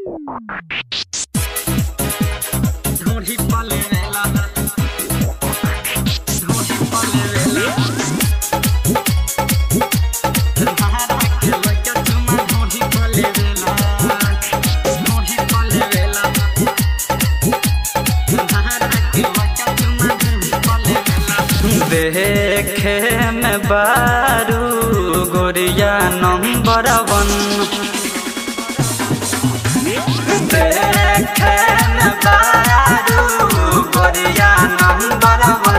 ढूंढी पले वेला ढूंढी पले वेला महारा के लइका चुमा ढूंढी पले वेला ढूंढी पले वेला महारा के लइका चुमा ढूंढी पले वेला देखे में बारू गोरिया नंबर वन देखन बारू गोरिया नंबर वन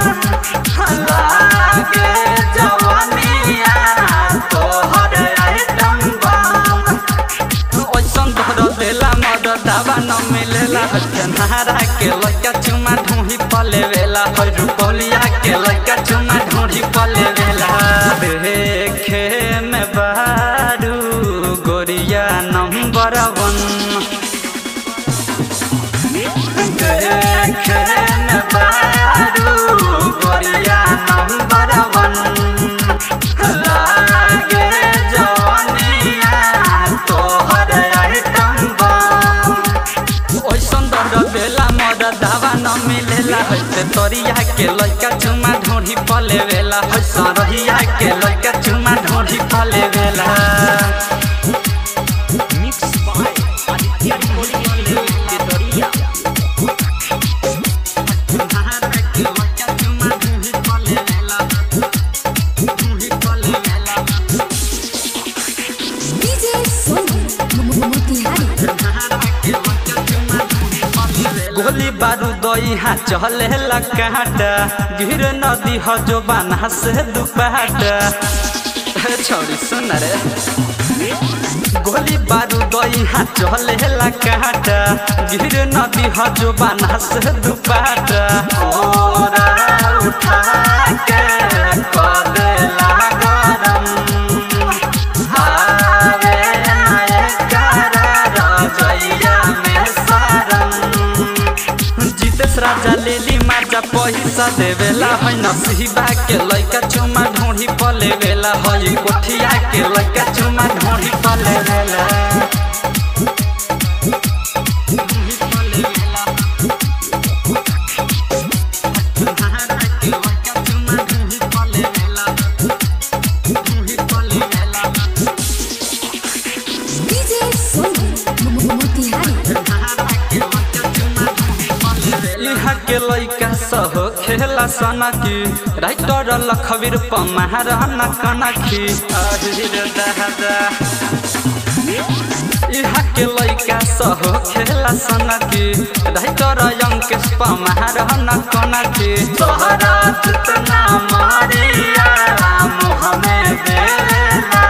लागे जवानिया तोहर आइटम बम ओइसन तोहर देला मद दावा न मिलेला हजनारा के लइका चुमा ढूंढी पले वेला हर रुपलिया के लइका चुमा ढूंढी पले वेला देखे में बारू गोरिया नंबर वन देखे में बारू गोरिया नंबर वन लागे जवानिया तोहर आइटम बम ओइसन दर्द बेला मद दावा न मिलेला हइसे तोरिया के लइका चुमा ढूंढी पले वेला हइसन रहिया के लइका चुमा ढूंढी पले वेला मिक्स बाय आदित्य रिकॉर्डिंग के दरिया महारा के लइका चुमा ढूंढी पले वेला ढूंढी पले वेला DJ Sony Motivari गोली बारूद यहाँ चले काटा गिर नदी ह जो बाना से दुपाटा हे छोरी सुन रे गोली बारूद यहाँ चले काटा गिर नदी ह जो बाना से दुपाटा ओरा उठा के कदेला गरम हारे नायकारा रजैया में सरम जितेश राजा लेली माजा पैसा देवेला है नसीबा के लइका चुमा ढूंढी पले वेला है कोठिया के लइका चुमा ढूंढी पले वेला ढूंढी पले वेला। महारा के लइका चुमा ढूंढी पले वेला। ढूंढी पले वेला। DJ Sony Motivari इहा के लइका सह खेला सनकी राइटर लखवीर पमार नकनकी अहिर दहदा इहा के लइका सह खेला सनकी राइटर अंकेश पमार नकनकी तोहरा जितना मारिया मुँह में देला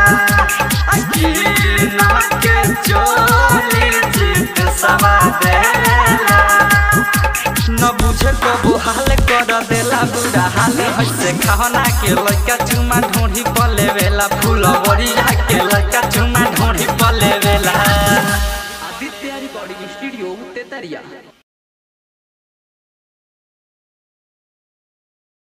अकीना के चोली जीत सवा देला न बुझे कबो हाल कर देला बुढ़ा हाल हइसे खाना के लइका चुमा ढूंढी पले वेला फूल बरिया के लइका चुमा ढूंढी पले वेला आदित्य रिकॉर्डिंग स्टूडियो तेतरिया